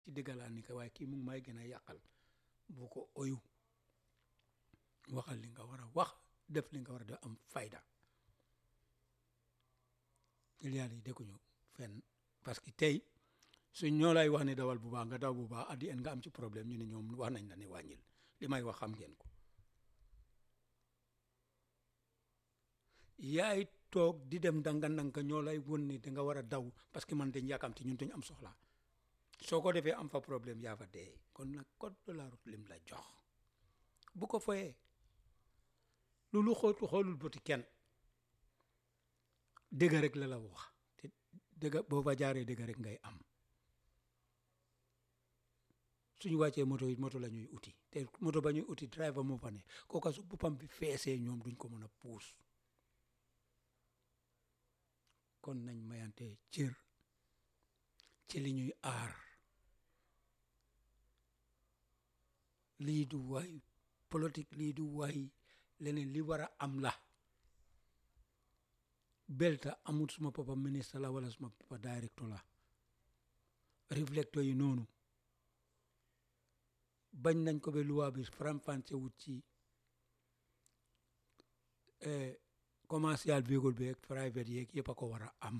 ci dëggalaa ni ko waaye kii mu ngi may gën a yàqal bu ko oyu waxal li nga war a wax def li nga war a def am fayda client yi dëkkuñu fenn parce que tey suñ ñoo lay wax ne dawal bu baax nga daw bu baax addi en nga am ci problème ñu ne ñoom wax nañ la ne wàññil li may wax xam ngeen ko yaay toog di dem danga ndànk ñoo lay won ni danga war a daw parce que man dañ yàkkamti ñun dañ am soxla soo ko defee am fa problème yaa fa dee kon nag code de la route lim la jox bu ko foyee loolu xootu xoolul bëti kenn dëgg rek la la wax te dëgg boo fa jaaree dëgg rek ngay am suñu wàccee moto yi moto la ñuy uti te moto ba ñuy uti driver moo fa ne kooka su boppam bi feesee ñoom duñ ko mën a puus kon nañ mayante cër ci li ñuy aar lii du waay politique lii du waay leneen li war a am la belta amul suma papa ministre la wala suma papa directeur la réflecteur yi noonu bañ nañ ko ba loi bi faram-fàcce wut ci commercial véhicule bi ak private yeeg yëpp a ko war a am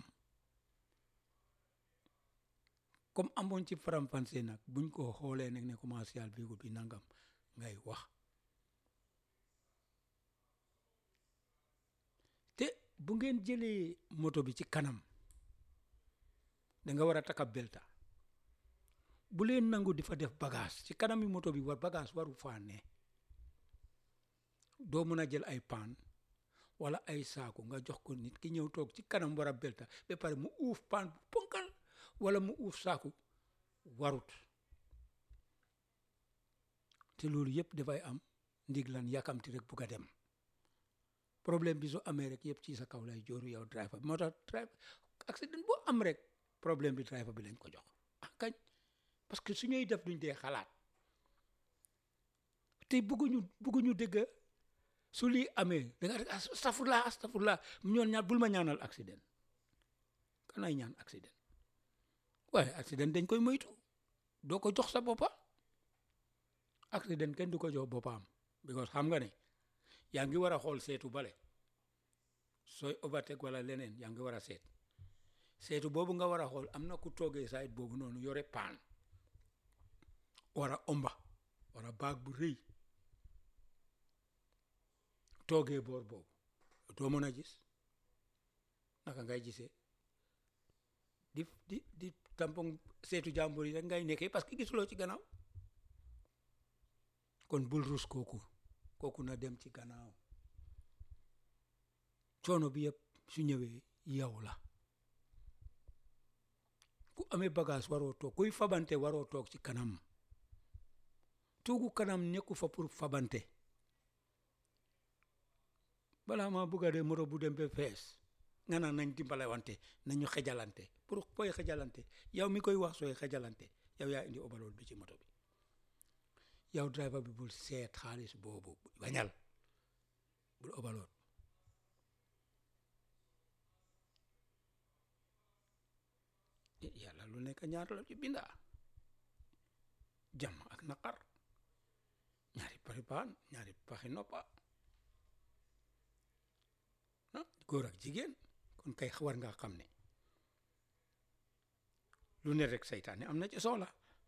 comme amoon ci faram-fàcce nag buñ ko xoolee nag ne commercial véhicule bi nangam ngay wax te bu ngeen jëlee moto bi ci kanam da nga war a taka belta bu leen nangu di fa def bagage ci kanami moto bi war bagage waru faa ne doo mën a jël ay paan wala ay saaku nga jox ko nit ki ñëw toog ci kanam war a belta ba pare mu uuf paan bu ponkal wala mu uuf saaku warut te loolu yëpp dafay am ndig lan yàkkamti rek bugg a dem problème bi su amee rek yëpp ci sa kaw lay jooru yow driver bi moo tax driver accident boo am rek problème bi driver bi lañ ko jox ah kañ parce que su ñuy def duñ dee xalaat te bugguñu bugguñu dégg su lii amee da nga astafurlaa astafurlaa ñoon ñaan bul ma ñaanal accident kanay ñaan accident waaye accident dañ koy moytu doo ko jox sa boppa accident kenn du ko jox boppam because xam nga ne yaa ngi war a xool seetu bale sooy overtake wala leneen yaa ngi war a seet seetu boobu nga war a xool am na ku toogee side boobu noonu yore paan war a omba war a baag bu rëy toogee boor boobu doo mën a gis naka ngay gisee di di di tampon seetu jàmbur yi rek ngay nekkee parce que gisuloo ci gannaaw kon bul rus kooku kooku na dem ci gannaaw coono bi yëpp su ñëwee yow la ku amee bagage waroo toog kuy fabante waroo toog ci kanam toogu kanam nekku fa pour fabante balaa maa bugga de moto bu dem ba fees nga naan nañ dimbale wante nañu xejalante pour koy xejalante yow mi koy wax sooy xejalante yow yaa indi obalool bi ci moto bi yow driver bi bul seet xaalis boobu bañal bul obalool yàlla lu nekk ñaar la ci binda jàmm ak naqar ñaari pari paan ñaari paxi noppa ah góor ak jigéen kon kay war nga xam ne lu ne rek saytaane am na ci soxla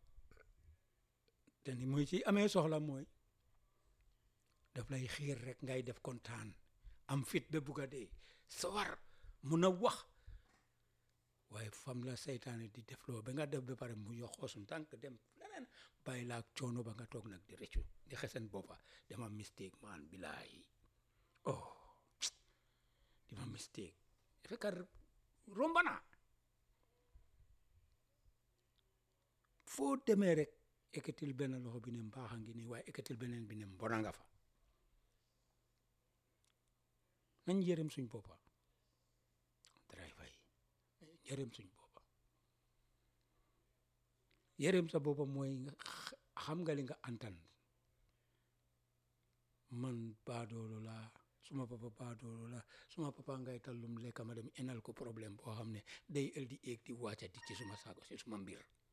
te ni muy ci amee soxla mooy daf lay xiir rek ngay def kontaan am fit ba bugg a dee sawar mun a wax waaye fam la saytaane di def loo ba nga def ba pare mu yoxoo suñ tànk dem leneen bàyyi laa coono ba nga toog nag di rëccu di xesen boppa dama mistake man bilaay oh dama mistake fekkar romba naa foo demee rek ekkatil benn loxo bi ne mbaaxa ngi nii waaye ekkatil beneen bi ne mbona nga fa nañ yërëm suñ boppa driver yi yërëm suñ boppa yërëm sa boppa mooy nga xam nga li nga antan man baadoolo laa suma papa baadoolo la suma papa ngay tallum lekka ma dem enal ko problème boo xam ne day ël di éeg di wàcca di ci suma saago si suma mbir